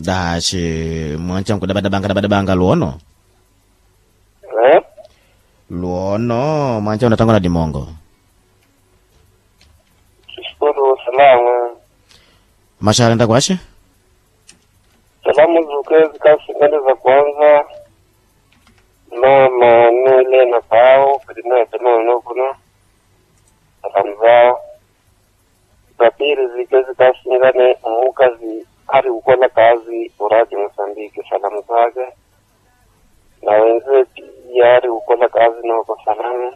dashi mwancha nkudabadabanga dabadabanga luono eh? luono mwancha unatangana dimongo Tushukuru salama. mashara nda kwashe Salamu zuke zikasingane za kwanza mama nule na pao kadina tano kuno salamu zao za pili zike zikasingane mukazi ari ukola kazi uraji Mosambiki salamu zake na wenzie pia ari ukola kazi noko salamu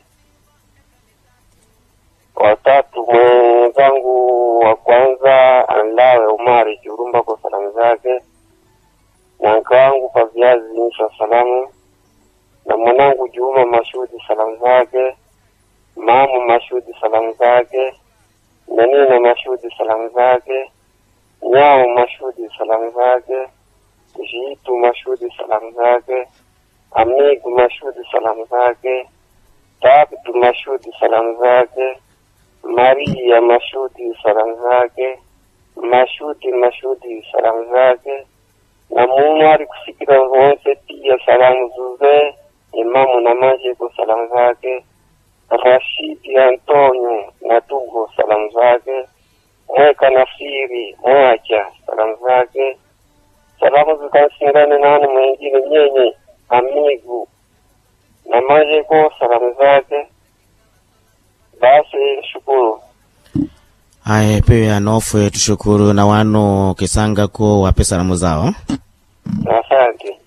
watatu mwenzangu wa kwanza Anlawe Umari Churumba kwa salamu zake, na mke wangu kwa viazi Insha salamu, na mwanangu Juma Mashudi salamu zake, mamu Mashudi salamu zake, na Nina Mashudi salamu zake, Nyao Mashudi salamu zake, Jitu Mashudi salamu zake, Amigu Mashudi salamu zake, Tabitu Mashudi salamu zake, Maria Mashudi salamu zake, Mashudi Mashudi salamu zake, na mumu ari kusikira wonse pia salamu zuze, Imamu na Majeko salamu zake, Rashidi Antonio na Tugo salamu zake, Mweka Nasiri Mwacha salamu zake, salamu zikasingane nani mwingine nyenye Amigu na Majeko salamu zake, basi shukuru. aye pia nofwe tushukuru na wano kisangako wape salamu zao Asante.